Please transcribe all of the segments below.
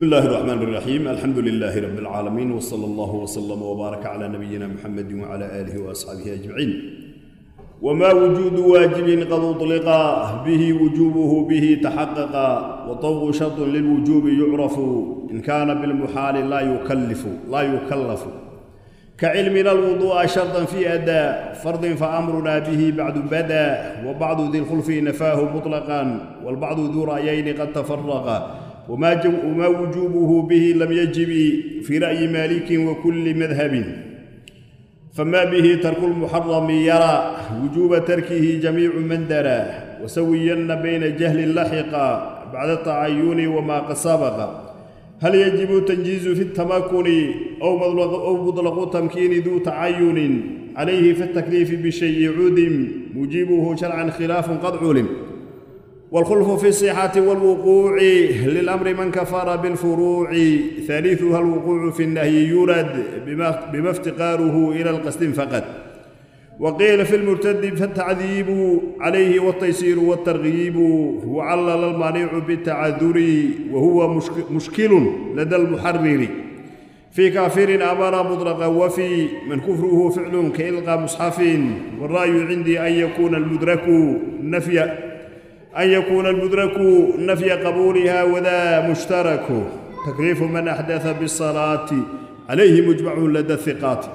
بسم الله الرحمن الرحيم الحمد لله رب العالمين وصلى الله وسلم وبارك على نبينا محمد وعلى آله وأصحابه أجمعين وما وجود واجب قد أطلق به وجوبه به تحقق وطوق شرط للوجوب يعرف إن كان بالمحال لا يكلف لا يكلف كعلمنا الوضوء شرطا في أداء فرض فأمرنا به بعد بدا وبعض ذي الخلف نفاه مطلقا والبعض ذو رأيين قد تفرقا وما, جو وما وجوبه به لم يجب في رأي مالك وكل مذهب فما به ترك المحرم يرى وجوب تركه جميع من درى وسوين بين جهل لحق بعد التعين وما قد سبق هل يجب تنجيز في التمكن أو مطلق, أو مطلق تمكين ذو تعين عليه في التكليف بشيء عدم مجيبه شرعا خلاف قد علم والخلف في الصحة والوقوع للأمر من كفر بالفروع ثالثها الوقوع في النهي يرد بما, بما افتقاره إلى القصد فقط وقيل في المرتد فالتعذيب عليه والتيسير والترغيب وعلل المانع بالتعذر وهو مشكل لدى المحرر في كافر أمر مطلقا وفي من كفره فعل كإلقى مصحف والرأي عندي أن يكون المدرك نفي أن يكون المدرك نفي قبولها وذا مشترك تكليف من أحدث بالصلاة عليه مجمع لدى الثقات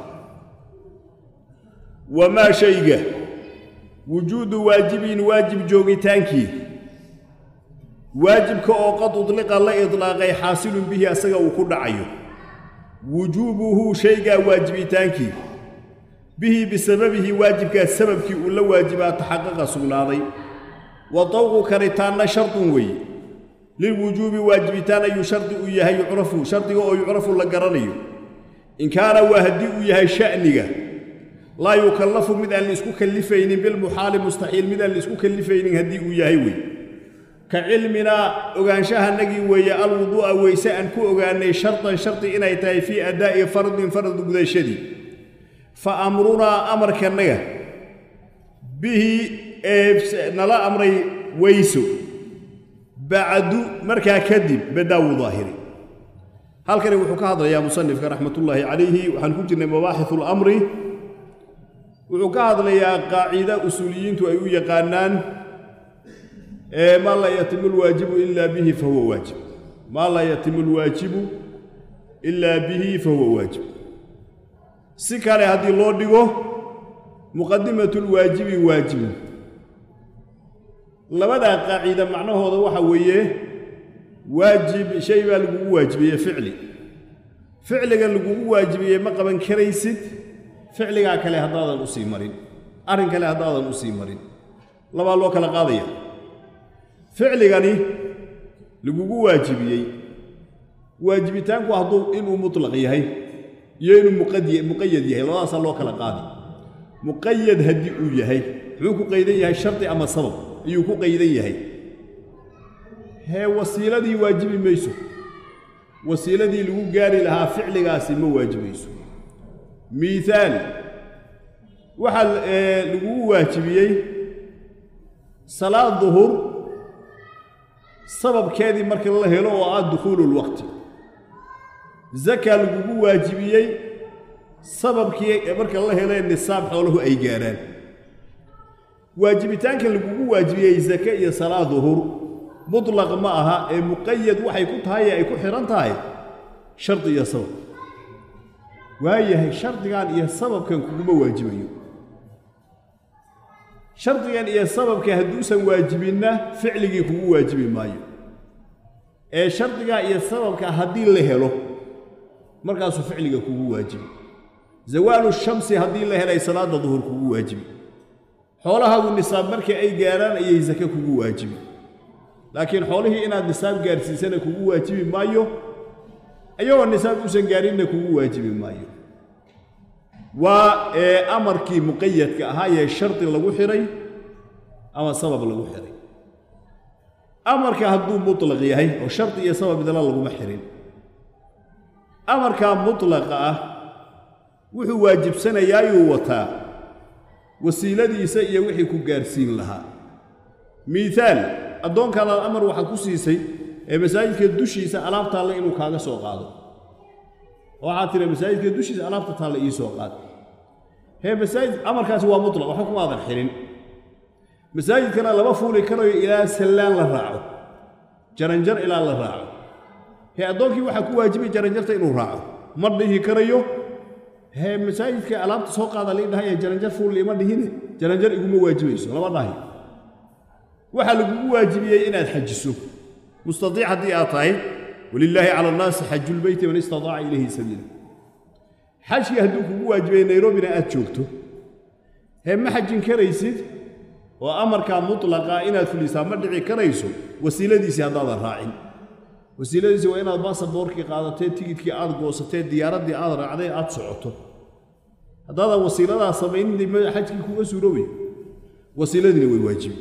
وما شيء وجود واجب واجب جوغتانكي واجب كأو قد أطلق الله إطلاقي حاصل به أسغى وكل عيو وجوبه شيء واجبتانكي به بسببه واجب كسببك ولا واجبات تحقق سغناضي وطوق كريتان شرط وي للوجوب واجبتان أي شرط إياه يعرف شرط أو يعرف لقرني إن كان وهدي إياه شأنك لا يكلف من أن يسكو كلفين بالمحال مستحيل من أن يسكو كلفين هدي إياه وي كعلمنا أغانشاها نجي ويا الوضوء ويساء أن كو أغاني شرطا شرط إن يتاي في أداء فرض فرض بذي شدي فأمرنا أمر كنغا به nala amray weyso bacdu markaa kadib badaawu daahiri halkani wuxuu ka hadlayaa musanifka raxmatullaahi calayhi waxaan ku jirnay mabaaxithu lamri wuxuu ka hadlayaa qaacida usuuliyiintu ay u yaqaanaan maa laa yatimu lwaajibu ilaa bihi fahuwa waajib maa laa yatimu lwaajibu ilaa bihi fahuwa waajib si kale haddii loo dhigo muqadimatu lwaajibi waajibun labadaa qaaciida macnahooda waxa weeye waajib shay baa lagugu waajibiyey ficli ficliga lagugu waajibiyey ma qaban karaysid ficligaa kale haddaadan usii marin arrin kale haddaadan usii marin labaa loo kala qaadaya ficligani lagugu waajibiyey waajibitaanku hadduu inuu mutlaq yahay iyo inuu muqayad yahay labadaasaa loo kala qaadi muqayad haddii uu yahay muxuu ku qaydan yahay shardi ama sabab ayuu ku qaydan yahay hee wasiiladii waajibi mayso wasiiladii lagu gaari lahaa ficligaasi ma waajibayso miihaal waxaa lagugu waajibiyey salaad duhur sababkeedii marka la helo oo ah dukhuululwaqti zaka lagugu waajibiyey sababkii marka la helee nisaab xoolahu ay gaarhaan waajibitaanka lagugu waajibiyey zake iyo salaad duhur mutlaq ma aha ee muqayad waxay ku tahay ee ay ku xidhan tahay shardi iyo sabab waayahay shardigan iyo sababkan kuguma waajibayo shardigan iyo sababka hadduusan waajibinna ficligii kugu waajibi maayo ee shardigaa iyo sababka haddii la helo markaasuu ficliga kugu waajibi zawaalu shamsi haddii la helay salaadda duhur kugu waajibi xoolahaagu nisaab markii ay gaaraan ayay sake kugu waajibi laakiin xoolihii inaad nisaab gaarsiisana kugu waajibi maayo ayagoo nisaab uusan gaarinna kugu waajibi maayo waa ee amarkii muqayadka ahaa ee shardi lagu xidhay ama sabab lagu xidhay amarka hadduu mutlaq yahay oo shardi iyo sabab idala laguma xidhin amarkaa mutlaqa ah wuxuu waajibsanayaayuu wataa wasiiladiisa iyo wixii ku gaarsiin lahaa miihaal addoonkaadaad amar waxaad ku siisay ee masaajidka dushiisa alaab taalla inuu kaaga soo qaado waxaad tiri masaajidka dushiisa alaabta taalla ii soo qaad hee masaajid amarkaasi waa mutlaq waxba kumaadan xirin masaajidkana lama fuuli karayo ilaa sallaan la raaco jaranjar ilaa la raaco hee addoonkii waxaa ku waajibay jaranjarta inuu raaco ma dhihi karayo hee masaajidka alaabta soo qaada lii dhahaya jaranjar fuulli ima dhihine jaranjar iguma waajibayso lama dhahi waxaa lagugu waajibiyey inaad xajiso mustaiic haddii aad tahay walilaahi cala annaasi xajulbeyti man istataaca ilayhi sabiila xajkii hadduu kugu waajibay nayrobina aad joogto hee ma xajin karaysid oo amarkaa mutlaqa inaad fulisaa ma dhici karayso wasiiladiisii haddaadan raacin wasiiladiisii waa inaad baasaboorkii qaadatee tigidkii aad goosatee diyaaraddii aad raacday aad socoto haddaadan wasiiladaa samaynin xajkii kuga suuroobay wasiiladiina way waajibi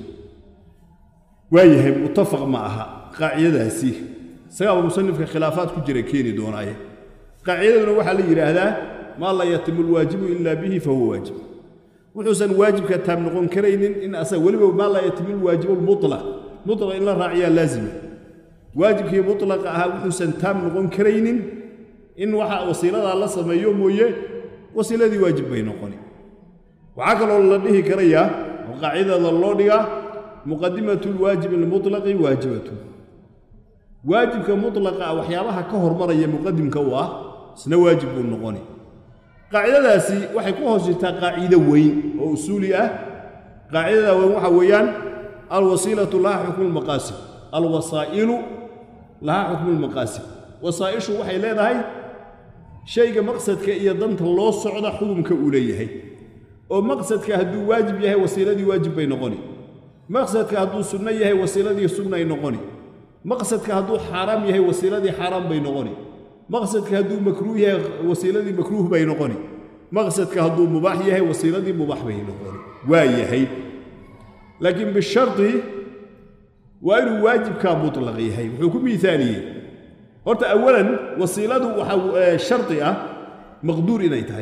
waayahay muttafaq ma aha qaacidadaasi isagaaba musanifka khilaafaad ku jira keeni doonaaye qaacidaduna waxaa la yidhaahdaa maa laa yatimu lwaajibu ilaa bihi fahuwa waajib wuxuusan waajibka taab noqon karaynin in asaga weliba maa laa yatimu lwaajibu lmutlaq mutlaq in la raaciyaa laazima waajibkii mutlaqa ahaa wuxuusan taab noqon karaynin in waxa wasiiladaa la sameeyo mooye wasiiladii waajib bay noqoni waxaa kaloo la dhihi karayaa oo qaacidada loo dhigaa muqadimatu lwaajibi lmutlaqi waajibatu waajibka mutlaqa ah waxyaabaha ka hormaraya muqadimka u ah isna waajib buu noqoni qaacidadaasi waxay ku hoos jirtaa qaacido weyn oo usuuli ah qaacidada weyn waxa weeyaan alwasiilatu laha xukmu lmaqaasid alwasaa'ilu laha xukmu lmaqaasid wasaa'ishu waxay leedahay shayga maqsadka iyo danta loo socda xukumka uu leeyahay oo maqsadka hadduu waajib yahay wasiiladii waajib bay noqoni maqsadka hadduu sunno yahay wasiiladii sunnay noqoni maqsadka hadduu xaaraam yahay wasiiladii xaaraam bay noqoni maqsadka hadduu makruuh yahay wasiiladii makruuh bay noqoni maqsadka hadduu mubaax yahay wasiiladii mubaax bay noqoni waa yahay laakiin bishardi waa inuu waajibkaa mutlaq yahay wuxuu ku miaaliyey horta awalan wasiiladu waxaa shardi ah maqduur inay tahay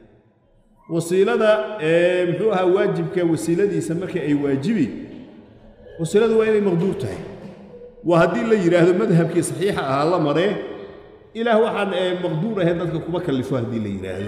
wasiilada muxuu ahaa waajibka wasiiladiisa marka ay waajibi wasiiladu waa inay maqduur tahay waa haddii la yidhaahdo madhabkii saxiixa ahaa la maree ilaah waxaan maqduur ahayn dadka kuma kallifo haddii la yidhaahdo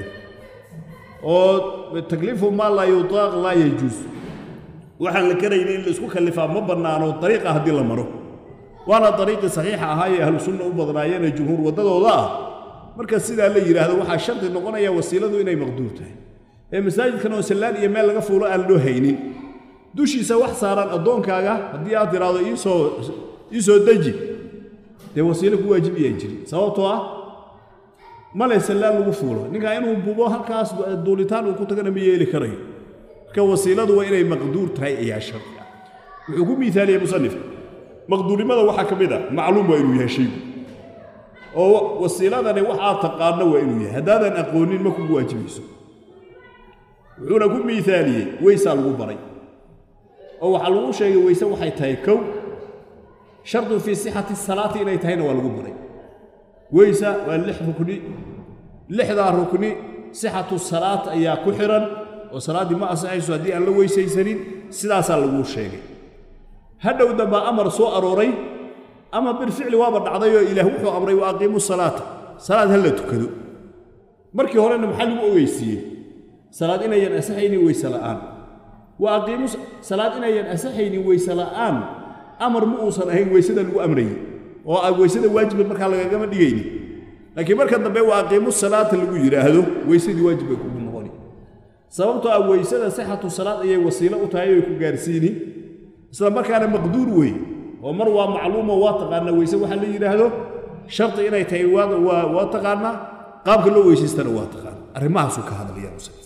oo takliifu maa laa yutaaq laa yajuus waxaan la karayna in laisku kallifaa ma bannaano dariiqa haddii la maro waana dariiqii saxiixa ahaa ee ahlu sunna u badnaayeenee jumhuur waddadooda ah marka sidaa la yidhaahdo waxaa shardi noqonaya wasiiladu inay maqduur tahay ee masaajidkan oo sallaan iyo meel laga fuulo aan loo haynin dushiisa wax saaran addoonkaaga haddii aad tiraahdo iisoo ii soo deji dee wasiilo ku waajibiyaa jiri sababtoo ah male sallaan lagu fuulo ninkaa inuu bubo halkaas duulitaan uu ku tagana ma yeeli karayo marka wasiiladu waa inay maqduur tahay ayaa shardi ah wuxuu ku miaaliyey musanifka maqduurnimada waxaa ka mid a macluum waa inuu yahay shaygu oo wasiiladani wax aad taqaano waa inuu yahay haddaadan aqoonin ma kugu waajibayso wuxuuna ku miaaliyey weysaa lagu baray oo waxaa lagu sheegay weyse waxay tahay kow shardun fii sixati salaati inay tahayna waa lagu baray weysa waa lix rukni lixdaa rukni sixatu salaat ayaa ku xihan oo salaaddii ma ansaxayso haddii aan la weysaysanin sidaasaa laguu sheegay hadhow dambaa amar soo arooray ama bilficli waaba dhacdayoo ilaah wuxuu amray wa aqiimu salaata salaad ha la tukado markii horena maxaa lagu ogeysiiyey salaad inayan asaxaynin weyse la'aan wa aqiimu salaad inayan asaxaynin weyse la'aan amar ma uusan ahayn weysada lagu amrayey oo a weysada waajiba markaa lagagama dhigayni laakiin marka dambe wa aqiimu salaata lagu yidhaahdo weysadii waajib bay kugu noqoni sababtoo ah weysada sixatu salaad ayay wasiilo u tahay oy ku gaarsiini isla markaana maqduur wey oo mar waa macluumo waa taqaanaa weyse waxaa la yidhaahdo shardi inay tahay waa taqaanaa qaabka loo weysaystana waa taqaana arrimahaasuu ka hadlaya musanifka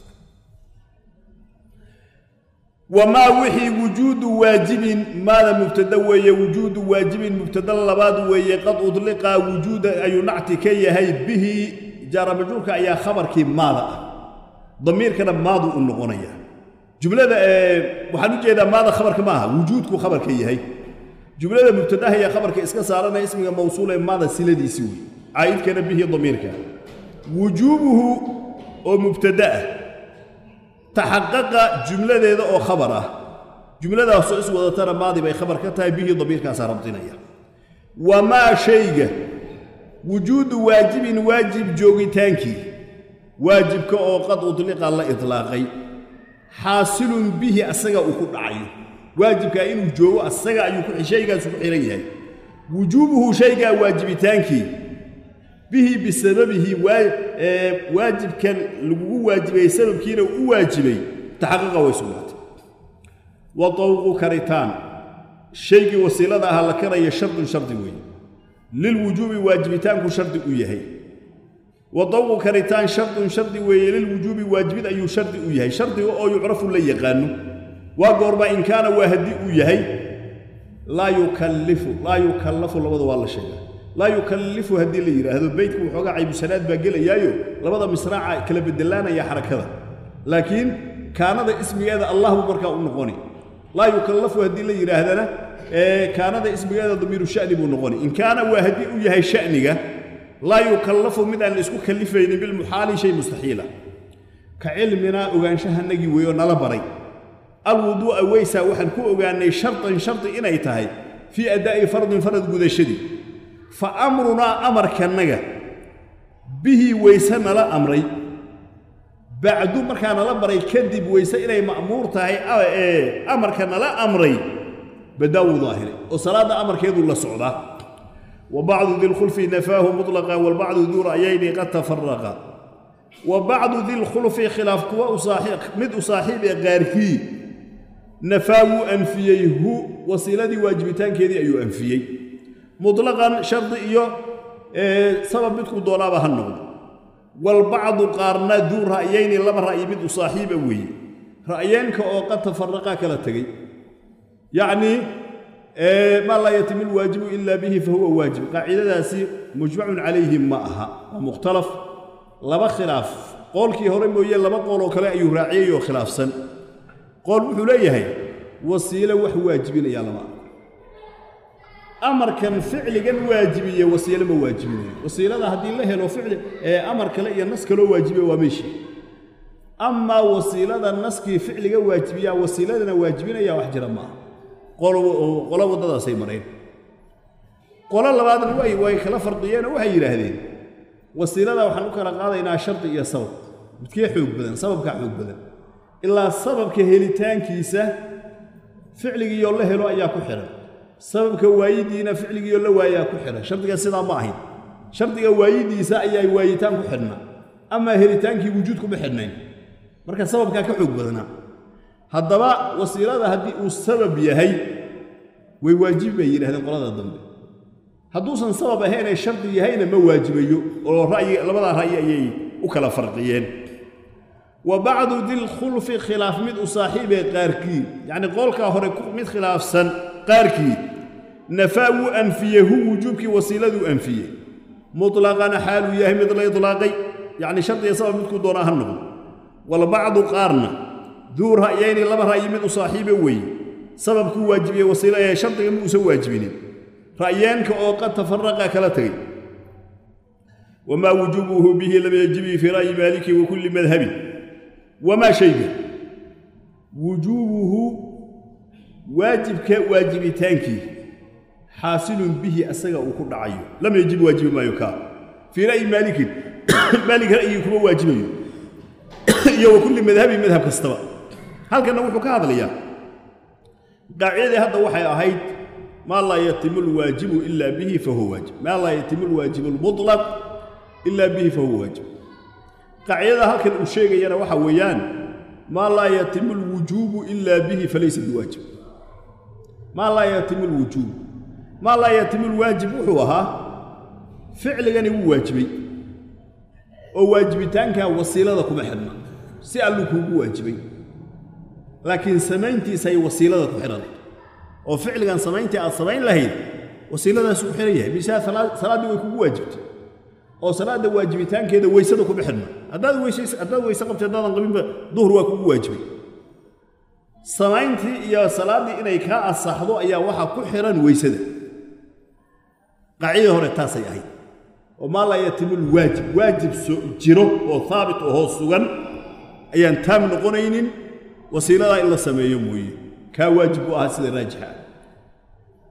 wamaa wixii wujuudu waajibin maada mubtada weeye wujuudu waajibin mubtada labaad weeye qad udliqa wujuuda ayuu nacti ka yahay bihi jaara majruurka ayaa khabarkii maada ah damiirkana maadu u noqonaya jumlada waxaan u jeedaa maada khabarka ma aha wujuudku khabarka yahay jumlada mubtadaha ayaa khabarka iska saaranaya ismiga mawsuul ee maada siladiisi wey caa'idkana bihi damiirka wujuubuhu oo mubtada ah taxaqaqa jumladeeda oo khabar ah jumladaasoo is wadatana maadi bay khabar ka tahay bihii damiirkaasaa rabdinaya wamaa shayga wujuudu waajibin waajib joogitaankii waajibka oo qad udliqa la idlaaqay xaasilun bihi asaga uu ku dhacayo waajibkaa inuu joogo asaga ayuu shaygaasu ku xihan yahay wujuubuhu shaygaa waajibitaankii bihi bisababihi waajibkan lagugu waajibay sababkiina u waajibay taxaqiqa way sugnaatay wa dawqu karitaan shaygii wasiilada ahaa la karaya shardun shardi weeye lilwujuubi waajibitaanku shardi u yahay wa dawqu karitaan shardun shardi weeye lilwujuubi waajibid ayuu shardi u yahay shardiga oo yucrafu la yaqaano waa goorma in kaana waa haddii uu yahay laa yukallifu laa yukallafu labada waa la sheegaa laa yukallifu haddii la yidhaahdo beydku waxoogaa caybusanaad baa gelayaayo labada misraaca kala bedelaanaya xarakada laakiin kaanada ismigeeda allah buu markaa u noqoni laa yukallafu haddii la yidhaahdana kaanada ismigeeda damiiru sha'ni buu noqoni in kaana waa haddii uu yahay sha'niga laa yukallafu mid aan la isku kallifaynin bilmuxaali shay mustaxiila ka cilminaa ogaanshahanagii weeyoo nala baray alwuduu'a weysaa waxaan ku ogaannay shartan shardi inay tahay fii addaa'i fardin farad gudashadii fa amrunaa amarkannaga bihii weyse nala amray bacdu markaa nala baray kadib weyse inay ma'muur tahay ee amarka nala amray badaawu daahiri oo salaadda amarkeedu la socdaa wa bacdu dilkhulfi nafaahu mutlaqa walbacdu duu ra'yayni qad tafaraqa wa bacdu dilkhulfi khilaaf kuwa mid u saaxiib ee qaarkii nafaa wuu anfiyey hu wasiiladii waajibitaankeedii ayuu anfiyey mutlaqan shardi iyo sabab midku doonaaba ha noqdo walbacdu qaarna duu ra'yayni laba ra'yi mid u saaxiiba weeye ra'yeenka oo qad tafaraqaa kala tegey yacnii maa laa yatimu lwaajibu ila bihi fahuwa waajib qaacidadaasi mujmacun calayhi ma aha waa mukhtalaf laba khilaaf qoolkii hore mooye laba qool oo kale ayuu raaciyey oo khilaafsan qool wuxuu leeyahay wasiilo wax waajibinayaa lama amarkan ficligan waajibiye wasiilo ma waajibinayo wasiilada haddii la helo ficli ee amar kale iyo nas kaloo waajibiya waa meeshii amaa wasiilada naskii ficliga waajibiyaa wasiiladana waajibinaya wax jira maaha qolo waddadaasay mareen qolo labaadna way way kala fardiyeenoo waxay yidhaahdeen wasiilada waxaan u kala qaadaynaa shardi iyo sabab midkee xoog badan sababkaa xoog badan ilaa sababka helitaankiisa ficligiioo la helo ayaa ku xidhan sababka waayidiina ficligiioo la waayaa ku xidhan shardiga sidaa ma ahayn shardiga waayidiisa ayaa waayitaan ku xidhnaa amaa helitaankii wujuud kuma xidhnayn marka sababkaa ka xoog badanaa haddaba wasiilada haddii uu sabab yahay way waajibi bay yidhahdeen qolada dambe hadduusan sabab ahaynee shardi yahayna ma waajibayo oo ra'yi labadaa ra'yi ayay u kala farqiyeen wa bacdu dilkhulfi khilaaf mid u saaxiibee qaarkii yacnii qoolkaa hore mid khilaafsan qaarkii nafaa wuu anfiyey hu wujuubkii wasiiladuu anfiyey mutlaqana xaaluu yahay mid la idlaaqay yacni shardiga sabab midkuu doonaa ha noqdo walbacdu qaarna duu ra'yayni laba ra'yi mid u saaxiibe weeye sababkuu waajibiyey wasiilo ee shardiga ma uusan waajibinin ra'yeenka oo qad tafaraqa kala tegey wamaa wujuubuhu bihi lam yajibii fii ra'yi maaliki wa kulli madhabin wamaa shayga wujuubuhu waajibka waajibitaankii xaasilun bihi asaga uu ku dhacayo lam yajib waajibi maayo kaa fii ra'yi maalikin maalik ra'yigii kuma waajibayo iyo wa kulli madhabin madhab kastaba halkanna wuxuu ka hadlayaa qaacidadii hadda waxay ahayd maa laa yatimu lwaajibu ila bihi fahuwa waajib maa laa yatimu lwaajibu lmutlaq ila bihi fahuwa waajib qaacidada halkan uu sheegayana waxa weeyaan maa laa yatimu lwujuubu ila bihi falaysa biwaajib maa laa yatimu lwujuub maa laa yatimu lwaajib wuxuu ahaa ficligani wuu waajibay oo waajibitaankaa wasiilada kuma xidhna si alluu kuugu waajibay laakiin samayntiisay wasiilada ku xidhan oo ficligan samayntii aad samayn lahayd wasiiladaasuu ku xidhan yahay bisaa salaaddii way kugu waajibtay oo salaadda waajibitaankeeda weysada kuma xidhna haddaad weysays haddaad weyse qabtay haddaadan qabinba duhur waa kugu waajibay samayntii iyo salaaddii inay kaa asaxdo ayaa waxaa ku xidhan weysada qaacidada hore taasay ahayd oo maa laa yatimu lwaajib waajib so jiro oo haabit ohoo sugan ayaan taam noqonaynin wasiiladaa in la sameeyo mooye kaa waajib u ahaa sida raajixa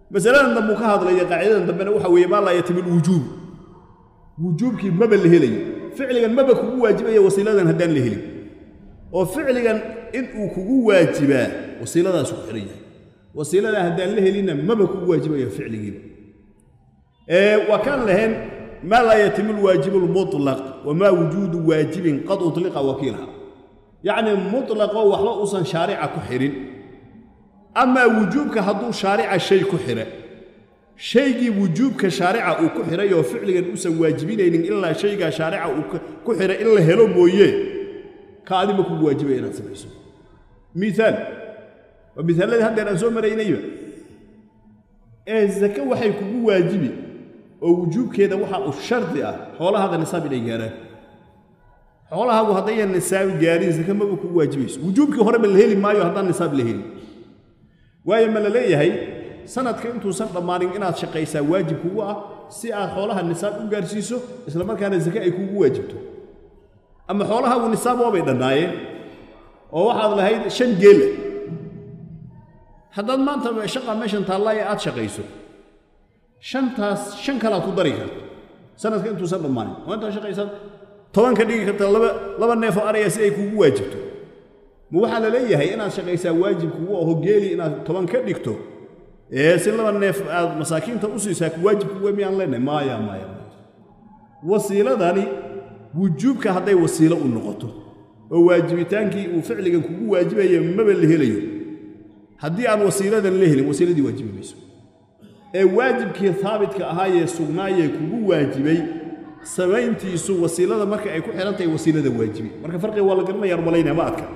masaladan dambe uu ka hadlaya qaacidadan dambena waxa weeye maa laa yatimu lwujuub wujuubkii maba la helayo ficligan maba kugu waajibaya wasiiladan haddaan la helin oo ficligan in uu kugu waajibaa wasiiladaasu ku xihan yahay wasiiladaa haddaan la helinna maba kugu waajibaya ficligiiba waa kaan lahayn maa laa yatimu lwaajibu lmutlaq wamaa wujuudu waajibin qad utliqa wakiilha yacni mutlaqo waxba uusan shaarica ku xidhin amaa wujuubka hadduu shaarica shay ku xidha shaygii wujuubka shaarica uu ku xidhay oo ficligan uusan waajibinaynin ilaa shaygaa shaarica uu ku xidhay in la helo mooye ka adima kugu waajibaya inaad samayso miaal waa miaalladii haddeer aan soo maraynayba ee zake waxay kugu waajibi oo wujuubkeeda waxa uu shardi ah xoolahaada nisaab inay gaaraan xoolahaagu haddayan nisaab gaarin zake maba kugu waajibayso wujuubkii horeba la heli maayo haddaan nisaab la helin waayo ma la leeyahay sanadka intuusan dhammaanin inaad shaqaysaa waajib kugu ah si aad xoolaha nisaab u gaarsiiso isla markaana zake ay kugu waajibto ama xoolahaagu nisaab waabay dhannaayeen oo waxaad lahayd shan geela haddaad maanta shaqa meeshan taallaaye aad shaqayso shantaas shan kalaad ku dari karto sanadka intuusan dhammaanin oo intaad shaqaysaad toban ka dhigi karta laba laba neefoo araya si ay kugu waajibto ma waxaa la leeyahay inaad shaqaysaa waajib kugu aho geeli inaad toban ka dhigto ee si laba neef aad masaakiinta u siisaa waajib kugu miyaan leenahay maaya maaya wasiiladani wujuubka hadday wasiilo u noqoto oo waajibitaankii uu ficligan kugu waajibaya maba la helayo haddii aan wasiiladan la helin wasiiladii waajibi mayso ee waajibkii haabitka ahaayee sugnaayee kugu waajibay samayntiisu wasiilada marka ay ku xihan tahay wasiilada waajibi marka farqiga waa la garanaya rumalaynaya ma adka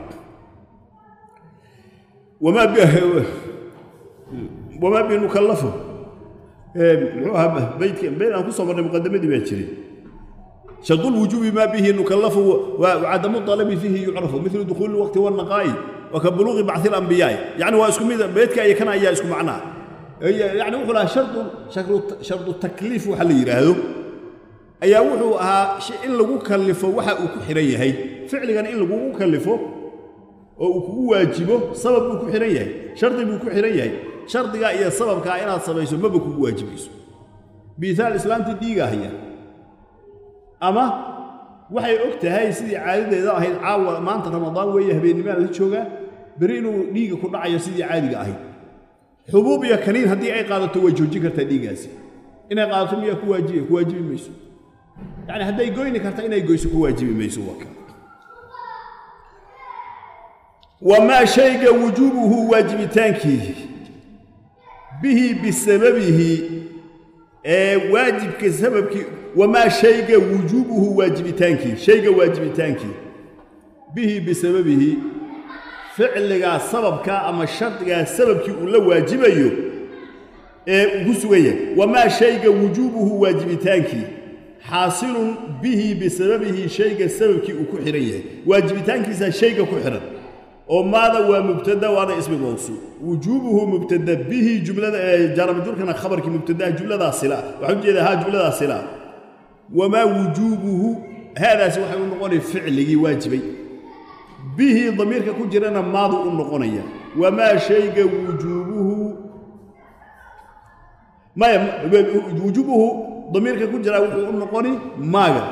wamaa binukallafu muxuu ahaa baydka bayd aan ku soo marnay muqadamadii baa jiray شرط الوجوب ما به نكلف وعدم الطلب فيه يعرف مثل دخول الوقت والنقاء وكبلوغ بعث الانبياء يعني واسكم بيتك اي كان ايا اسكم معناه يعني وحلا شرط شرط شرط التكليف وحل يراهدو ayaa wuxuu ahaa in lagu kallifo waxa uu ku xiran yahay ficligan in lagugu kallifo oo uu kugu waajibo sabab buu ku xiran yahay shardi buu ku xiran yahay shardigaa iyo sababkaa inaad samayso maba kugu waajibayso biihaal islaamtii dhiiga haya ama waxay og tahay sidii caadadeeda ahayd caawa maanta ramadaan weeye habeennimaa la joogaa beri inuu dhiigga ku dhacayo sidii caadiga ahayd xubuub iyo kaniin haddii ay qaadato way joojin kartaa dhiiggaasi inay qaadato miyaa ku waajibi ku waajibi mayso yacni hadday goyni karta inay goyso ku waajibi mayso waa ka wamaa shayga wujuubuhu waajibitaankii bihi bisababihi ee waajibka sababkii wamaa shayga wujuubuhu waajibitaankii shayga waajibitaankii bihi bisababihi ficligaa sababkaa ama shardigaa sababkii uu la waajibayo ee ugu sugan yahay wamaa shayga wujuubuhu waajibitaankii xaasilun bihi bisababihi shayga sababkii uu ku xihan yahay waajibitaankiisaa shayga ku xihan oo maada waa mubtada waana ismi mawsuul wujuubuhu mubtada bihi jumlada jaaramajurkana khabarkii mubtadaha jumladaa sila waxaan ujeedaa haa jumladaa sila wamaa wujuubuhu haadaasi waxay u noqonaya ficligii waajibay bihi damiirka ku jirana maadu u noqonaya wamaa shayga wujuubuhu maya wujuubuhu damiirka ku jiraa wuxuu u noqoni maaga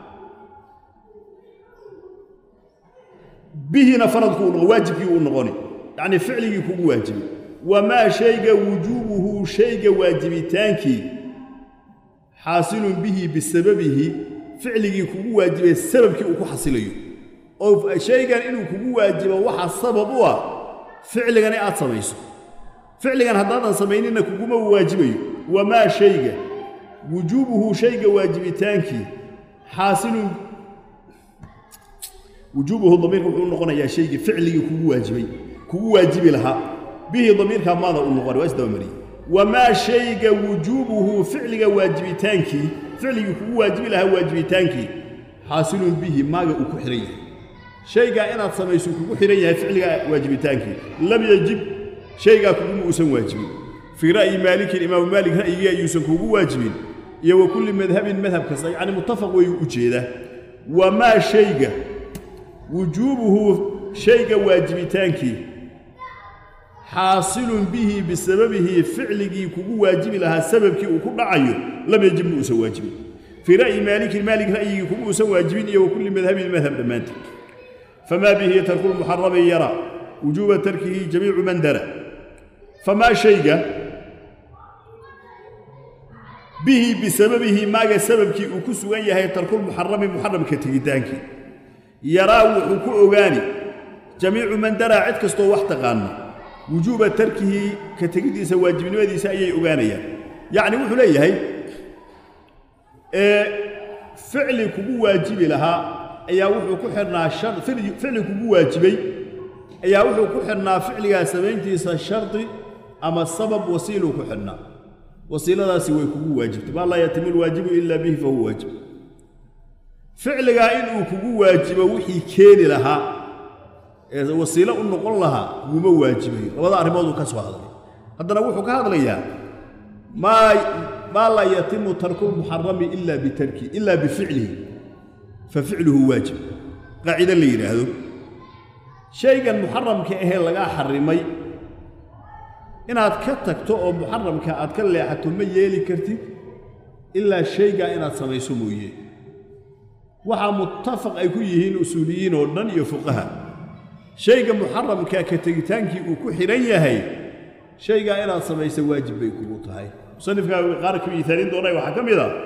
bihina faradku u noqon waajibkii u noqoni yacni ficligii kugu waajibay wamaa shayga wujuubuhu shayga waajibitaankii xaasilun bihi bisababihi ficligii kugu waajibay sababkii uu ku xasilayo oo shaygan inuu kugu waajibo waxa sabab u ah ficligani aad samayso ficligan haddaadan samaynina kuguma waajibayo wamaa shayga wujuubuhu shayga waajibitaankii xaasilun wujuubuhu damiirka wuxuu u noqonayaa shaygii ficligii kugu waajibay kugu waajibi lahaa bihi damiirkaa maada u noqonay waa isdabamariyey wamaa shayga wujuubuhu ficliga waajibitaankii ficligii kugu waajibi lahaa waajibitaankii xaasilun bihi maaga uu ku xihan yahay shaygaa inaad samayso kugu xihan yahay ficliga waajibitaankii lam yajib shaygaa kuguma uusan waajibin fii ra'yi maalikin imaamu maalik ra'yigii ayuusan kugu waajibin iyo wa kulli madhabin madhab kasta yacni muttafaq wayuu u jeedaa wamaa shayga wujuubuhu shayga waajibitaankii xaasilun bihi bisababihi ficligii kugu waajibi lahaa sababkii uu ku dhacayo lam yajib ma uusan waajibin fii ra'yi maalikin maalik ra'yigii kuma uusan waajibin iyo wa kulli madhabin madhab dhammaanteed famaa bihi tarku lmuxarami yara wujuuba tarkihi jamiicu man dara famaa shayga bihi bisababihi maaga sababkii uu ku sugan yahay tarkulmuxarami muxaramka tegitaankii yaraa wuxuu ku ogaani jamiicu man daraa cid kastoo wax taqaana wujuuba tarkihi ka tegiddiisa waajibnimadiisa ayay ogaanayaan yacni wuxuu leeyahay ee ficli kugu waajibi lahaa ayaa wuxuu ku xidhnaa shar ficli kugu waajibay ayaa wuxuu ku xidhnaa ficligaa samayntiisa shardi ama sabab wasiiluu ku xidhnaa wasiiladaasi way kugu waajibtay maa laa yatimu lwaajibu ilaa bihi fahuwa waajib ficligaa inuu kugu waajibo wixii keeni lahaa ee wasiilo u noqon lahaa wuma waajibayo labada arrimooduu ka soo hadlay haddana wuxuu ka hadlayaa maa maa laa yatimu tarku lmuxarami ila bitarki ila bificlihi fa ficluhu waajib qaacido la yidhaahdo shaygan muxaramka ahee lagaa xarimay inaad ka tagto oo muxaramka aad ka leexato ma yeeli kartid ilaa shaygaa inaad samayso mooye waxaa muttafaq ay ku yihiin usuuliyiin oo dhan iyo fuqaha shayga muxaramka ka tegitaankii uu ku xidhan yahay shaygaa inaad samaysa waajib bay kugu tahay musanifkaa qaar ka miisaalin doonay waxaa ka mid a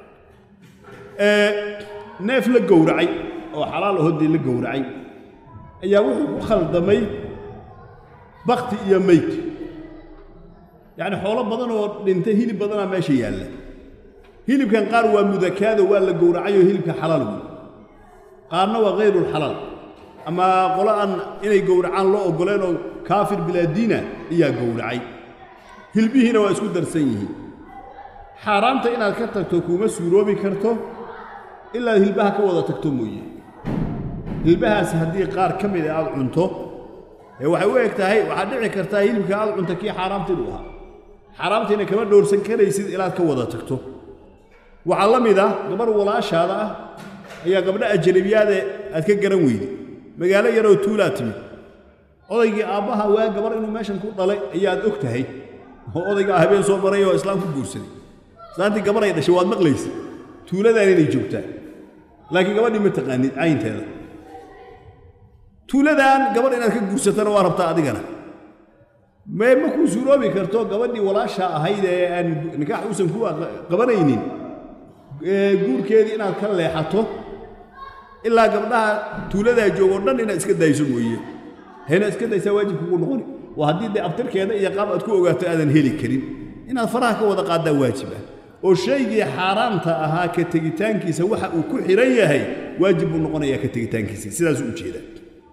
neef la gowracay oo xalaal ahodii la gowracay ayaa wuxuu ku khaldamay bakti iyo meyd yacni xoolo badan oo dhintay hilib badanaa meesha yaalla hilibkan qaar waa mudakaado waa la gowracayoo hilibka xalaal wey qaarna waa hayrulxalaal ama qolo aan inay gowracaan loo oggoleen oo kaafir bilaadiina ayaa gowracay hilbihiina waa isku darsan yihiin xaaraamta inaad ka tagto kuuma suuroobi karto ilaad hilbaha ka wada tagto mooye hilbahaas haddii qaar ka mida aad cunto ee waxay u eg tahay waxaad dhici kartaa hilibka aad cunta kii xaaraamta inuu ahaa xaaraamtiina kama dhowrsan karaysid inaad ka wada tagto waxaa la mid ah gabarh walaashaada ah ayaa gabdho ajanabiyaade aad ka garan weyday magaalo yaroo tuulaa timid odaygii aabbaha waa gabar inuu meeshan ku dhalay ayaad og tahay oo odaygaa habeen soo maray oo islaam ku guursaday islaantii gabar ay dhashay waad maqlaysa tuuladaan inay joogtaa laakiin gabadhii ma taqaanid caynteeda tuuladan gabadh inaad ka guursatana waa rabtaa adigana mee ma kuu suuroobi karto gabadhii walaasha ahayd ee aan nikaax uusan ku qabanaynin guurkeedii inaad ka leexato ilaa gabdhaha tuuladaa joogoo dhan inaad iska dayso mooye hayna iska daysaa waajib kugu noqoni waa haddii dee abtirkeeda iyo qaab aad ku ogaato aadan heli karin inaad faraha ka wada qaaddaa waajib ah oo shaygii xaaraamta ahaa ka tegitaankiisa waxa uu ku xidhan yahay waajib buu noqonayaa ka tegitaankiisa sidaasuu u jeedaa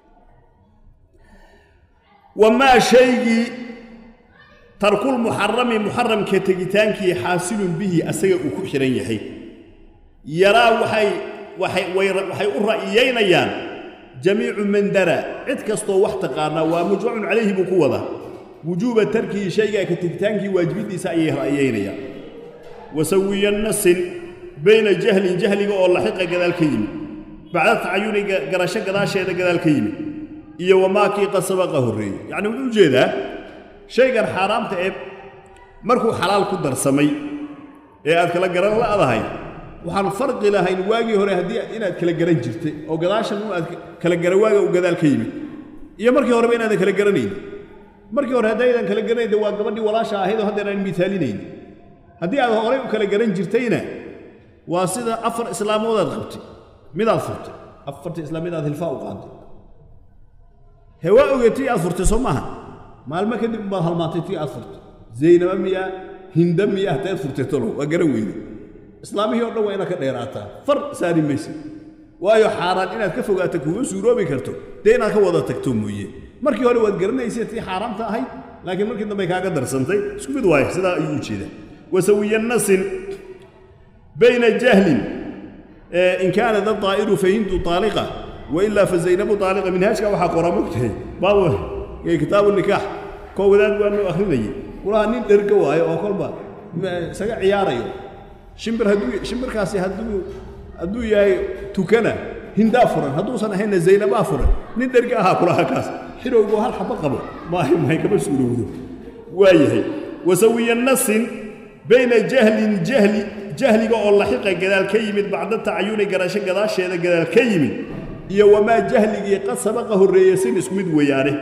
wamaa shaygii tarkulmuxarami muxaramka tegitaankii xaasilun bihi asaga uu ku xidhan yahay yaraa waxay waxay u ra'yiyaynayaan jamiicu man dara cid kastoo wax taqaanaa waa mujmacun calayhi buu ku wadaa wujuuba tarkihi shaygaa ka tegitaankii waajibiddiisa ayay ra'yiyaynayaan wasawiya nasin bayna jahlin jahliga oo laxiqa gadaal ka yimid bacda tacayuni garasho gadaasheeda gadaal ka yimid iyo wamaakii qad sabaqa horreeyey yacni wuxuu u jeedaa shaygan xaaraamta ee markuu xalaal ku darsamay ee aad kala garan la'dahay waxaan farqi lahayn waagii hore haddii inaad kala garan jirtay oo gadaashan un aad kala gara waaga uu gadaal ka yimid iyo markii horeba inaadan kala garanaynin markii hore haddaydan kala garanayn waa gabadhii walaasha ahayd oo haddeer aan miisaalinayn haddii aad horay u kala garan jirtayna waa sida afar islaamoodaad qabtay midaad furtay afartii islaam midaad hilfaa u qaaday hee waa ogey tii aad furtay soo maaha maalmo kadib baad halmaantay tii aad furtay zaynaba miya hinda miya hataad furtay talo waa garan weyne islaamihii o dhan waa inaad ka dheeraataa far saari maysa waayo xaaraan inaad ka fogaato kuma suuroobi karto dee inaad ka wada tagto mooye markii hore waad garanaysay tii xaaraamta ahayd laakiin markii dambe kaaga darsantay isku mid waayo sidaa ayuu u jeedaa wasawiya nasin bayna jahlin in kaana da daa'iru fahindu taaliqa wailaa fa zaynabu taaliqa minhaajka waxaa qoraa mogtahay baabu kitaabu nikaax koo wadaad waa noo akhrinayay kulaha nin dherga waayo oo kolba isaga ciyaarayo shimbir hadduu shimbirkaasi hadduu hadduu yahay tukana hindaa furan hadduusan ahaynna zaynabaa furan nin dherga ahaa kulaha kaas xirowgoo hal xabo qabo maahay mahay kama suurowdo waayahay wasawiya nasin bayna jahlin jahli jahliga oo laxiqa gadaal ka yimid bacda tacayuni garasho gadaasheeda gadaal ka yimid iyo wamaa jahligii qad sabaqa horreeye sin isku mid weeyaane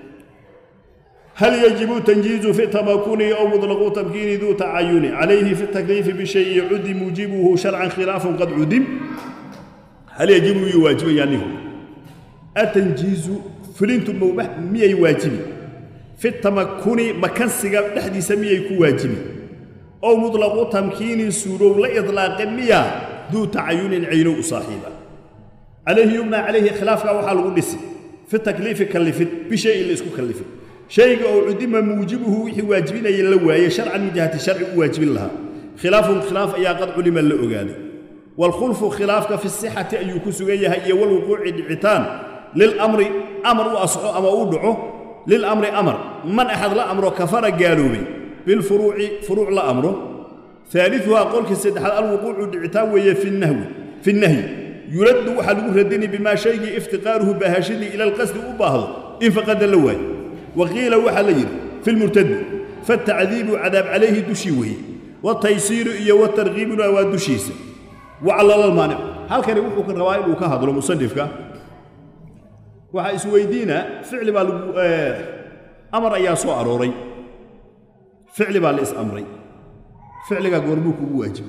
هل يجب تنجيز في التمكن أو مطلق تمكين ذو تعين عليه في التكليف بشيء عد موجبه شرعا خلاف قد عدم هل يجب يواجب يعني هو التنجيز فلنت موبح مية واجب في التمكن مكان سيغا دحدي سميه يكون واجب أو مطلق تمكين سورو لا إطلاق مية ذو تعين عين صاحبه عليه يبنى عليه خلاف وحال قدس في التكليف كلفت بشيء اللي اسكو كلفت شيء أو عدم موجبه وحي واجبين يلواي شرعا من جهة الشرع واجب لها خلاف خلاف أي قد علم اللؤغاني والخلف خلافك في الصحة أن يكسوغيها هي والوقوع العتان للأمر أمر وأصعو أما أودعه للأمر أمر من أحد لا أمره كفر قالوا بي بالفروع فروع لا أمره ثالثها قولك السيد الوقوع العتان وهي في النهو في النهي يرد وحلو ردني بما شيء افتقاره بهاشدي إلى القصد أباهض إن فقد اللواي وقيل وحليل في المرتد فالتعذيب عذاب عليه دشيوه والتيسير إيا والترغيب ودشيس وعلى المانع هل كان يوحوك الروائل وكهضر مصنفك وحا ويدينا فعل بال أمر أيا سو أروري فعل بالإس أمري فعل قربوك واجب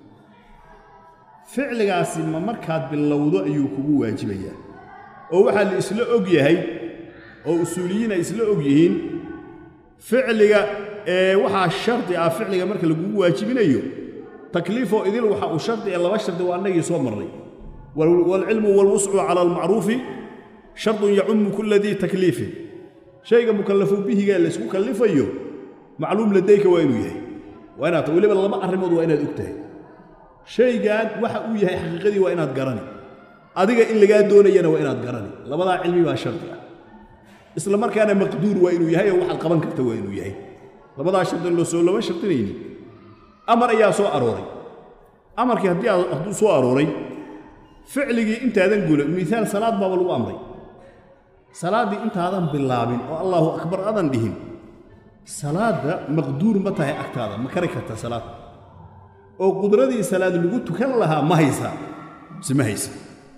فعل قاسم مركات باللوضع أيوك واجبيا ووحا الإسلاء أقيهي oo usuuliyiin ay isla og yihiin ficliga ee waxaa shardi ah ficliga marka lagugu waajibinayo takliifoo idil waxa uu shardi ee laba shardi waa annagii soo marnay waalcilmu waalwuscu cala almacruufi shardun yacumu kula dii takliifin shayga mukallafu bihiga laysku kallifayo macluum ladayka waa inuu yahay waa inaad weliba laba arrimood waa inaad og tahay shaygan waxa uu yahay xaqiiqadii waa inaad garani adiga in lagaa doonayana waa inaad garani labadaa cilmi baa shardi ah isla markaana maqduur waa inuu yahay oo waxaad qaban karta waa inuu yahay labadaa shardi loo soo lama shardinayni amar ayaa soo arooray amarkii haddii hadduu soo arooray ficligii intaadan gula miaal salaad baaba lagu amray salaaddii intaadan bilaabin oo allaahu akbar adan dhihin salaadda maqduur ma tahay agtaada ma kari karta salaad oo qudradii salaad lagu tukan lahaa ma haysaa mise ma haysa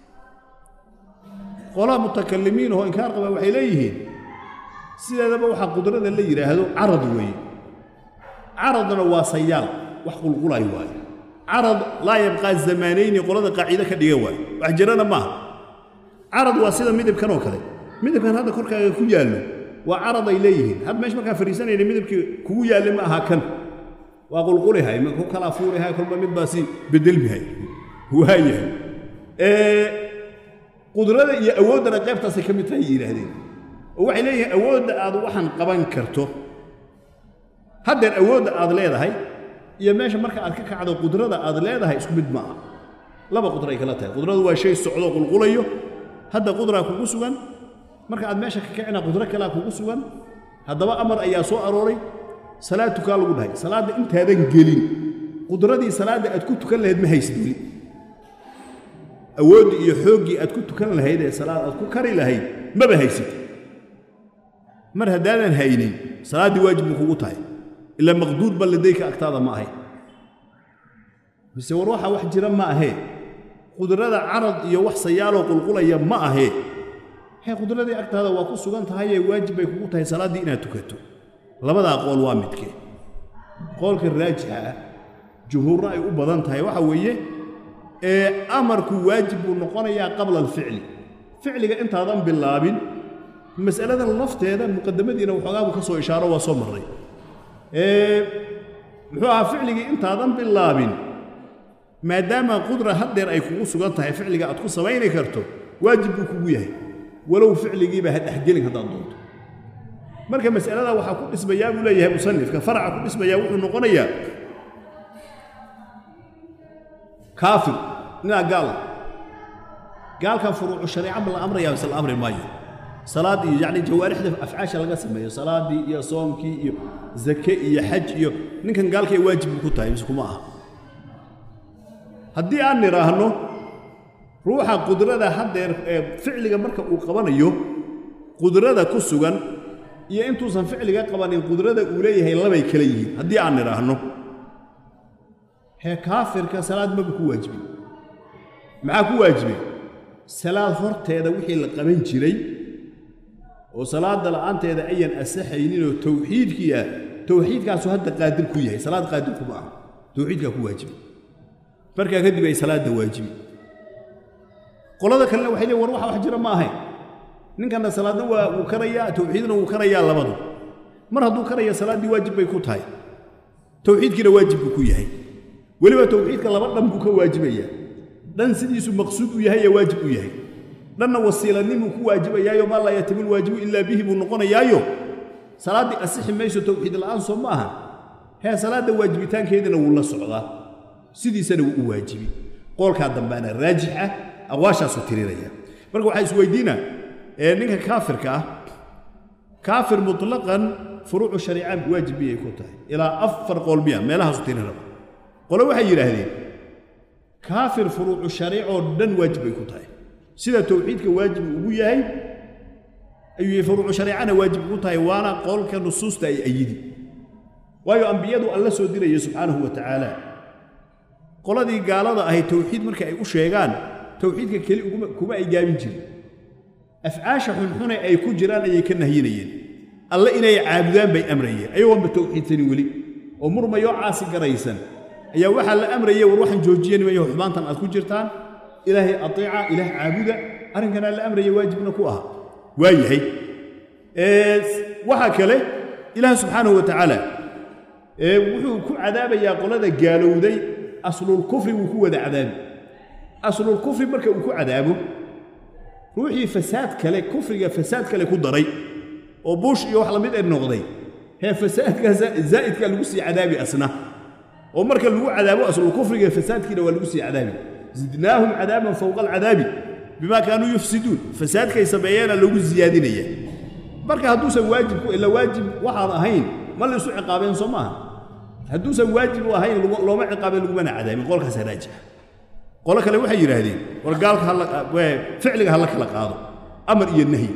qolaa mutakalimiin oo inkaar qaba waxay leeyihiin sideedaba waxaa qudrada la yidhaahdo carad weeye caradna waa sayaal wax qulqulay waaye carad laa yabqaa zamaanayni qolada qaaciide ka dhiga waaye wax jirana maaha carad waa sida midabkan oo kale midabkan hadda korkaaga ku yaallo waa carad ay leeyihiin had meesha markaan fadhiisanayna midabkii kugu yaalle ma aha kan waa qulqulihay ma ku kala fuurihay kolba mid baa si bedelmihay waayahay qudrada iyo awooddana qaybtaasay ka mid tahay yidhaahdeen oo waxay leeyihiin awoodda aad waxaan qaban karto haddeer awoodda aad leedahay iyo meesha marka aad ka kacdo qudrada aad leedahay isku mid ma aha laba qudra ay kala tahay qudradu waa shay socdo qulqulayo hadda qudraa kugu sugan marka aad meesha ka kacina qudro kalaa kugu sugan haddaba amar ayaa soo arooray salaad tukaa lagu dhahay salaadda intaadan gelin qudradii salaadda aad ku tukan lahayd ma haysid weli awooddii iyo xooggii aad ku tukan lahayd ee salaad aad ku kari lahayd maba haysid mar haddaadan haynin salaaddii waajib buu kugu tahay ilaa maqduur ba ladayka agtaada ma ahayn mise war waxa wax jira ma ahee qudrada carad iyo wax sayaaloo qulqulaya ma ahee hee qudradii agtaada waa ku sugan tahayee waajib bay kugu tahay salaaddii inaad tukato labadaa qool waa midkee qoolka raajixa ah jumhuurna ay u badan tahay waxa weeye ee amarku waajib buu noqonayaa qabla alficli ficliga intaadan bilaabin mas'aladan lafteeda muqadamadiina waxoogaabu ka soo ishaaro waa soo marray muxuu ahaa ficligii intaadan bilaabin maadaama qudra haddeer ay kugu sugan tahay ficliga aad ku samayni karto waajib buu kugu yahay walow ficligiiba ha dhexgelin haddaad doonto marka mas'alada waxaa ku dhismayaa buu leeyahay musanifka faraca ku dhismayaa wuxuu noqonayaa kaafir ninaa gaal gaalkan furuucu shareeca la amrayaa mise la amri maayo salaad iyo yacni jawaarixda afcaasha laga sameeyo salaadii iyo soomkii iyo zake iyo xaj iyo ninkan gaalkay waajib ku tahay mise kuma aha haddii aan nidhaahno ruuxa qudrada haddeer ee ficliga marka uu qabanayo qudrada ku sugan iyo intuusan ficliga qabanin qudrada uu leeyahay labay kala yihiin haddii aan nidhaahno hee kaafirka salaad maba ku waajibin maxaa ku waajibay salaad horteeda wixii la qaban jiray oo salaadda la'aanteeda ayan asaxayninoo tawxiidkii ah tawxiidkaasu hadda qaadir ku yahay salaad qaadir kuma ah tawxiidkaa ku waajibay markaa kadib ay salaadda waajibi qolada kalena waxay leeyin war waxa wax jira ma ahayn ninkanna salaadna waa wuu karayaa tawxiidna wuu karayaa labadu mar hadduu karaya salaaddii waajib bay ku tahay tawxiidkiina waajib buu ku yahay weliba tawxiidka laba dhan buu ka waajibayaa dhan sidiisu maqsuud u yahay ee waajib u yahay dhanna wasiilanimuu ku waajibayaayo maa laa yatimu lwaajibu ilaa bihi buu noqonayaayo salaaddii asixi mayso tawxiid la'aan soo ma aha hee salaadda waajibitaankeedina wuu la socdaa sidiisana wuu u waajibi qoolkaa dambaana raajix ah aqwaashaasuu tirinaya marka waxaa isweydiina ee ninka kaafirka ah kaafir mutlaqan furuucu shariicaan waajib miyay ku tahay ilaa afar qool miya meelahaasu tirin raba qole waxay yidhaahdeen kaafir furuucu shariicoo dhan waajib bay ku tahay sida tawxiidka waajib ugu yahay ayuu furuucu shariicana waajib ugu tahay waana qolka nusuusta ay ayidi waayo ambiyadu alla soo diraya subxaanahu wa tacaala qoladii gaalada ahay tawxiid marka ay u sheegaan tawxiidka keli kuma ay gaabin jirin afcaasha xunxune ay ku jiraan ayay ka nahyinayeen alle inay caabudaan bay amrayeen ayagoonba tawxiidsanin weli oo murmayoo caasi garaysan ayaa waxaa la amraya war waxaan joojiya nimayo xumaantan aad ku jirtaan ilaahay ateeca ilaah caabuda arrinkanaa la amraya waajibna ku aha waa yahay waxaa kale ilaah subxaanahu wa tacaala wuxuu ku cadaabayaa qolada gaalowday aslulkufri wuu ku wada cadaabi aslulkufri marka uu ku cadaabo ruuxii fasaad kale kufriga fasaad kale ku daray oo buush iyo wax lamid ee noqday hee fasaadka zaa'idka lagu sii cadaabi asna oo marka lagu cadaabo aslulkufriga fasaadkiina waa lagu sii cadaabi zidnaahum cadaaban fowqa alcadaabi bimaa kaanuu yufsiduun fasaadkay sameeyeena lagu siyaadinaya marka hadduusan waajib ku ila waajib waxaan ahayn ma laysu ciqaabeen soo maaha hadduusan waajib u ahayn looma ciqaabeen lagumana cadaabin qolkaasa raajixa qolo kale waxay yidhaahdeen war gaalka ficliga ha la kala qaado amar iyo nahyi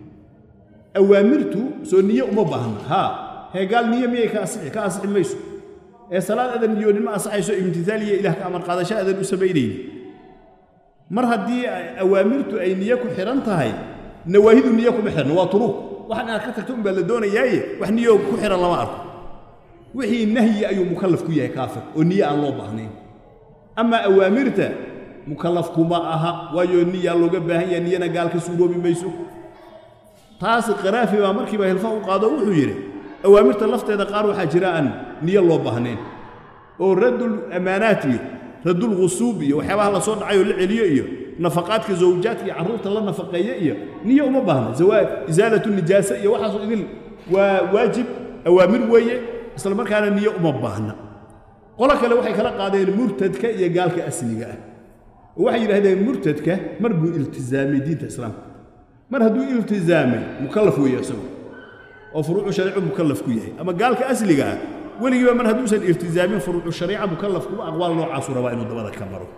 awaamirtu soo niye uma baahna haa hee gaal niye miyay ka asixi ka asixi mayso ee salaad adan niyoonin ma asaxayso imtitaaliya ilaah ka amar qaadasho adan u samaynayni mar haddii awaamirtu ay niye ku xidhan tahay nawaahidu niye kuma xidhan waa turuug waxan inaad ka tagto unbaa la doonayaaye wax niyo ku xidhan lama arko wixii nahyi ayuu mukallaf ku yahay kaafir oo niye aan loo baahnayn amaa awaamirta mukallaf kuma aha waayo niyaa looga baahan yahay niyana gaal ka suuroobi mayso taas qaraafi baa markiiba hilfa u qaado wuxuu yidhi awaamirta lafteeda qaar waxaa jira aan niyo loo baahnayn oo raddul ammaanaat iyo raddul ghusuub iyo waxyaabaha la soo dhacay oo la celiyo iyo nafaqaadka zawjaadka iyo carruurta la nafaqeeyo iyo niyo uma baahna isaalatu nijaasa iyo waxaasoo idin waa waajib awaamir weeye isla markaana niyo uma baahna qolo kale waxay kala qaadeen murtadka iyo gaalka asliga ah oo waxay yidhahdeen murtadka mar buu iltizaamay diinta islaamka mar hadduu iltizaamay mukallaf weeye isagu oo furuucu shariicu mukallaf ku yahay ama gaalka asliga ah weligiiba mar hadduusan iltizaamin furuucu shariica mukallaf kuma aqwaal noocaasuu rabaa inuu dabada ka maro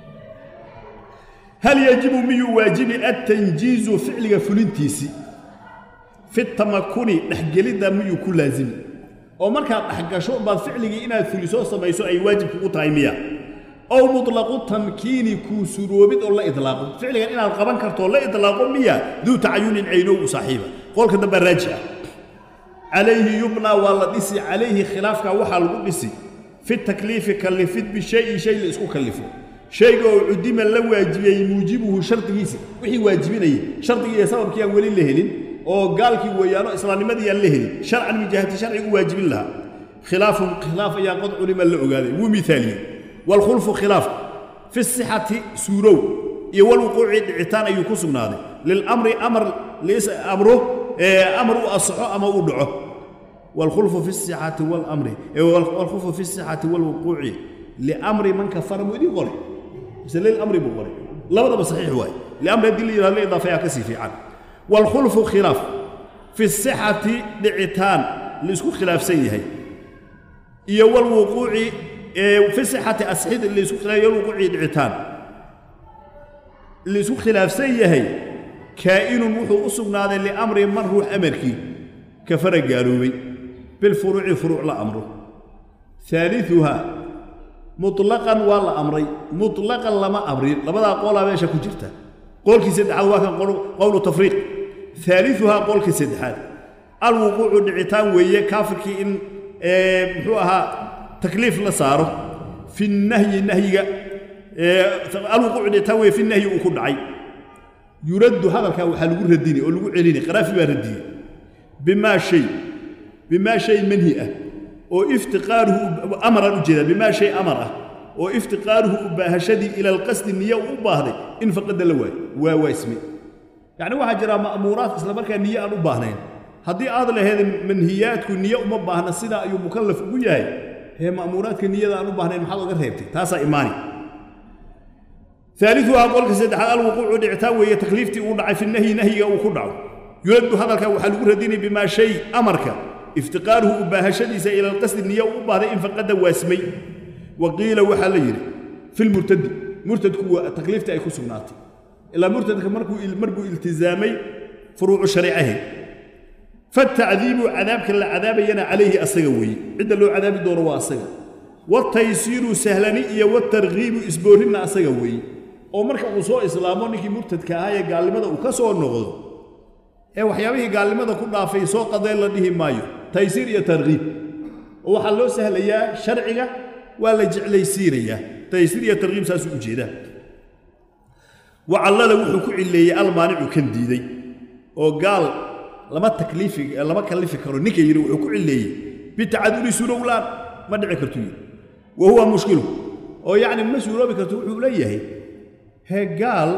hal yajibu miyuu waajibi attanjiizu ficliga fulintiisii fi tamakuni dhexgelidda miyuu ku laazimi oo markaad dhexgasho baad ficligii inaad fulisoo samayso ay waajib kugu tahay miya ow mutlaqu tamkiini kuu suroobid oo la idlaaqo ficligan inaad qaban kartoo la idlaaqo miya duu tacayunin caynow u saaxiiba qolka dambe raaji ah calayhi yubnaa waa la dhisi calayhi khilaafkaa waxaa lagu dhisi fi takliifi kallifid bishayi shay la isku kallifo shayga oo cudima la waajibiyey muujibuhu shardigiisa wixii waajibinayay shardigii iyo sababkii aan weli la helin oo gaalkii weeyaano islaamnimadii aan la helin sharcan min jihati sharcigu waajibin lahaa khilaafun khilaaf ayaa qad culima la ogaaday wuu miaaliyey waalkhulfu khilaaf fi sixati suurow iyo walwuquuci dhicitaan ayuu ku sugnaaday lilamri amar amro amar u asaxo ama u dhaco waalkhulfu fi sixati walamri waalkhulfu fi sixati walwuquuci liamri man kafara muu idin qoray mise lilamri buu qoray labadaba saxiix waaye liamri haddii la yidhahdo la idaafeeyaa ka sii fiican waalkhulfu khilaaf fi sixati dhicitaan la isku khilaafsan yahay iyo walwuquuci fi sixati asxid la isku khilaaf iyo walwuquuci dhicitaan la isku khilaafsan yahay kaa'inun wuxuu u sugnaaday liamri man ruux amarkii kafara gaaloobay bilfuruuci furuuc la amro aaliuhaa muطlaqan waa la amray muطlaqan lama amrin labadaa qoolaa meesha ku jirta qoolkii saddexaad waa kan qowlu tafriiq aaliuhaa qoolkii saddexaad alwuquucu dhicitaan weeye kaafirkii in muxuu ahaa takliif la saaro fi nahyi nahyiga alwuquucu dhicitaan weeye fi nahyi uu ku dhacay yuraddu hadalkaa waxaa lagu radini oo lagu celini qaraafi baa radiyey bimaa shay bimaa shay manhi ah oo iftiqaaruhu amaraan u jeedaa bimaa shay amar ah oo iftiqaaruhu u baahashadii ila alqasdi niye u u baahday in faqada la waayo waa waasme yacni waxaa jira ma'muuraad isla markaa niye aan u baahnayn haddii aad laheed manhiyaadku niye uma baahna sidaa ayuu mukallaf ugu yahay hee ma'muuraadka niyada aan u baahnayn maxaad oga reebtay taasaa imaani aaliuhaa qolka saddexaad alwuquucu dhicitaan weeye takliiftii uu dhacay fi nahyi nahyiga uu ku dhaco yuraddu hadalka waxaa lagu radinay bimaa shay amarka iftiqaaruhu u baahashadiisa ila alqasdi niye u u baahday in faqada waasmay wa qiila waxaa la yidhi fi lmurtadi murtadku waa takliifta ay ku sugnaatay ilaa murtadka markuu iltizaamay furuucu shariicahe fatacdiibu cadaabka la cadaabayana calayhi asaga weeye cidda loo cadaabi doono waa asaga wataysiiru sahlani iyo watarkiibu isboorrinna asaga weeye oo marka uu soo islaamo ninkii murtadka ahaa ee gaalnimada uu ka soo noqdo ee waxyaabihii gaalnimada ku dhaafay soo qadeen la dhihi maayo taysiir iyo tarkiib oo waxaa loo sahlayaa sharciga waa la jeclaysiinayaa taysiir iyo tarkiib saasuu u jeedaa wacallala wuxuu ku cilleeyey almaanicu kan diiday oo gaal lama takliifi lama kallifi karo ninka yidhi wuxuu ku cilleeyey bitacaduli surowlaan ma dhici kartu yidhi wa huwa mushkilu oo yacni ma suuroobi karto wuxuu leeyahay hee gaal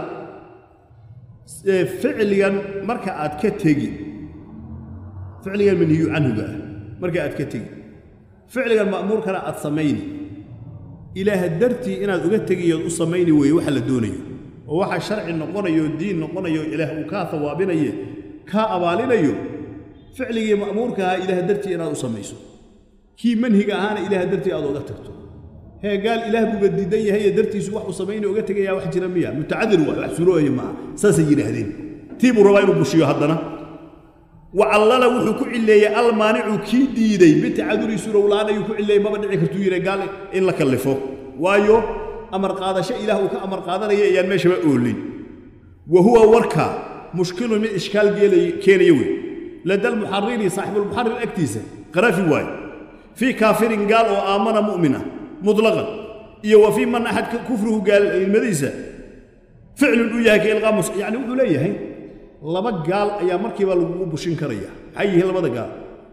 ficligan marka aad ka tegi ficligan manhiyu canhuga ah marka aad ka tegi ficligan ma'muurkana aad samayni ilaah dartii inaad uga tegiyood u samayni weeye waxa la doonayo oo waxa sharci noqonayo diin noqonayo ilaah uu kaa hawaabinaye kaa abaalinayo ficligii ma'muurka ahaa ilaah dartii inaad u samayso kii manhiga ahaana ilaah dartii aad oga tagto hee gaal ilaah buuba diidan yahay ee dartiisu wax uu samayna oga tegayaa wax jira miya mutacadir waay wax surooya maaha saasay yidhaahdeen tii buu rabaa inuu bushiyo haddana wacallala wuxuu ku cilleeyey almaanicu kii diiday bitacaduri surowlaan ayuu ku cilleeyey maba dhici kartuu yidhi gaal in la kallifo waayo amar qaadasho ilaah uu ka amar qaadanaya ayaan meeshaba oolin wa huwa warka mushkilun mid ishkaal keenaya wey lada almuxariri saaxibulmuxarir agtiisa qarafi waaye fii kaafirin gaal oo aamana mu'mina mutlaqan iyo wa fii man axad kufruhu gaalnimadiisa ficlun uu yahay ka ilqaamus yacni wuxuu leeyahay laba gaal ayaa markiiba lagugu bushin karaya maxay yihiin labada gaal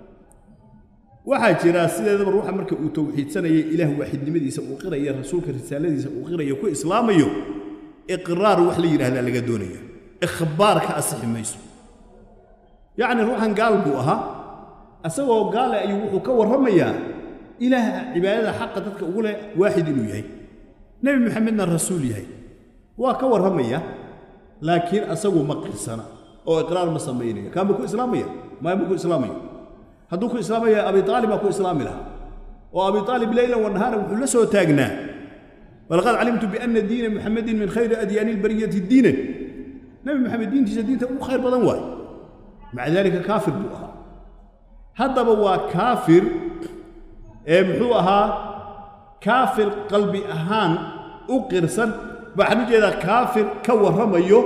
waxaa jira sideedaba ruuxa marka uu towxiidsanaya ilaah waaxidnimadiisa uu qiraya rasuulka risaaladiisa uu qirayo ku islaamayo iqraar wax la yidhahdaa laga doonaya ikhbaar ka asixi mayso yacni ruuxan gaal buu ahaa isagoo gaale ayuu wuxuu ka warramayaa ilaah cibaadada xaqa dadka ugu leh waaxid inuu yahay nebi maxamedna rasuul yahay waa ka warramaya laakiin asagu ma qirsana oo iqraar ma samaynayo kaanba ku islaamaya maayma ku islaamaya hadduu ku islaamaya abi aalib baa ku islaami lahaa oo abi aalib leylan wanahaara wuxuu la soo taagnaa walaqad calimtu biana diina muxamedin min khayri adyaani lbariyati diinan nebi maxamed diintiisa diinta ugu khayr badan waaye maca daalika kaafir buu ahaa haddaba waa kaafir ee muxuu ahaa kaafir qalbi ahaan u qirsan waxaan u jeedaa kaafir ka warramayo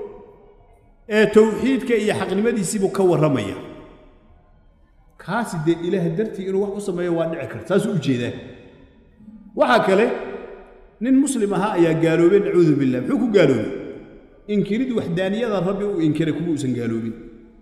ee towxiidka iyo xaqnimadiisiibuu ka warramaya kaasi dee ilaah dartii inuu wax u sameeyo waa dhici karta saasuu u jeedaa waxaa kale nin muslim ahaa ayaa gaaloobay nacuudu billah muxuu ku gaaloobay inkirid waxdaaniyada rabbi uu inkiray kuma uusan gaaloobin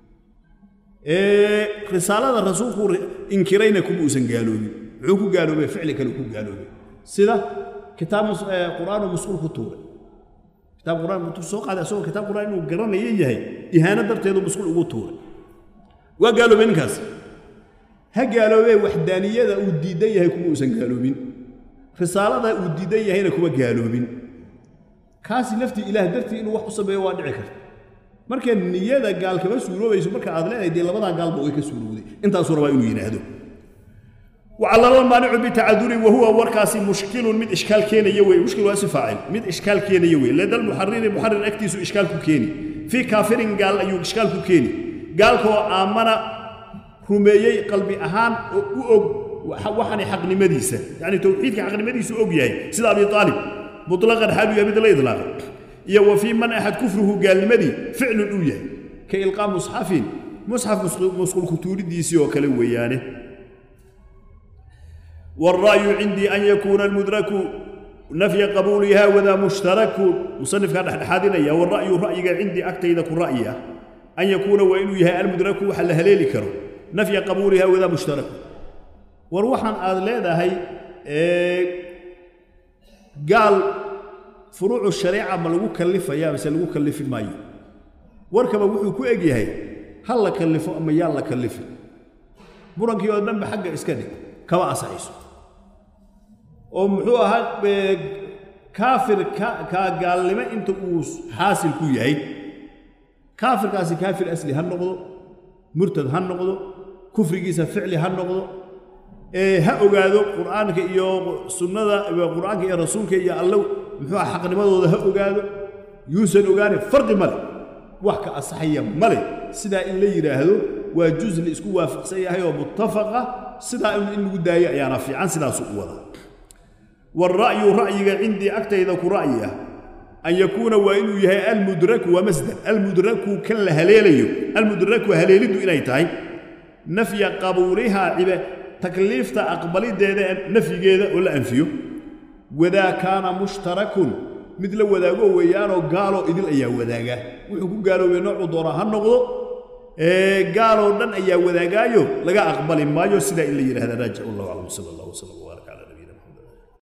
risaalada rasuulku inkirayna kuma uusan gaaloobin muxuu ku gaaloobay ficli kale ku gaaloobay sida kitaab qur'aan oo masquul ku tuuray kitaab qur'aan mutuu soo qaaday asagoo kitaab qur'aan inuu garanayo yahay ihaano darteedu masquul ugu tuuray waa gaaloobay ninkaas ha gaaloobee waxdaaniyada uu diidan yahay kuma uusan gaaloobin risaalada uu diidan yahayna kuma gaaloobin kaasi laftii ilaah dartii inuu wax u sameeyo waa dhici karta marka niyada gaal kama suuroobayso marka aad leedahay dee labadaa gaalba way ka suurowday intaasuu rabaa inuu yidhaahdo وعلى المانع بتعذر وهو وركاسي مشكل من إشكال كيني يوي مشكل واسي فاعل من إشكال كيني يوي لدى المحرر محرر أكتيس إشكال كيني fii kaafirin gaal ayuu ishkaal ku keeni gaalkoo aamana rumeeyey qalbi ahaan oo u og waxani xaqnimadiisa yacni towxiidka xaqnimadiisu og yahay sida abi aalib mutlaqan xaalu yahay mid la idlaaqay iyo wa fii man axad kufruhu gaalnimadii ficlun uu yahay ka ilqaa musxafin musxaf musqulku tuuridiisii oo kale weeyaane والرأي عندي أن يكون المدرك نفي قبولها وذا مشترك مصنف كان حادنا يا والرأي رأيك عندي أكتيد رأيي أن يكون وإن يها المدرك وحل هليل كرو نفي قبولها وذا مشترك وروحا هذا هي إيه قال فروع الشريعة ما لو كلفة يا بس لو كلف ماي وركب وحو كو هي هل كلفه أما يلا كلفه برنكي ودن بحق إسكدي كما أصحيسه oo muxuu ahaa kaafir kaa gaalnimo inta uu xaasil ku yahay kaafirkaasi kaafir asli ha noqdo murtad ha noqdo kufrigiisa ficli ha noqdo ha ogaado qur'aanka iyo sunnada qur'aanka iyo rasuulka iyo allow muxuu aha xaqnimadooda ha ogaado yuusan ogaane farqi male wax ka asaxaya male sidaa in la yidhaahdo waa juz la isku waafaqsan yahay oo muttafaqa sidaa in lagu daayo ayaana fiican sidaasu u wadaa والرأي رأيك عندي أكتيد كرأيه أن يكون وإن يهي المدرك ومصدر المدرك كل هليلي المدرك هليلد إلي تاي نفي قبولها عبا تكليف أقبل ديدا نفي جيدا ولا أنفيه وذا كان مشترك مثل وذاقو ويانو قالوا إذن أيها وذاقا وحكو قالوا بنوع دورها النقض إيه قالوا لن أيها وذاقايو لقى أقبل مايو سيدا إلا يرى هذا راجع الله أعلم صلى الله وسلم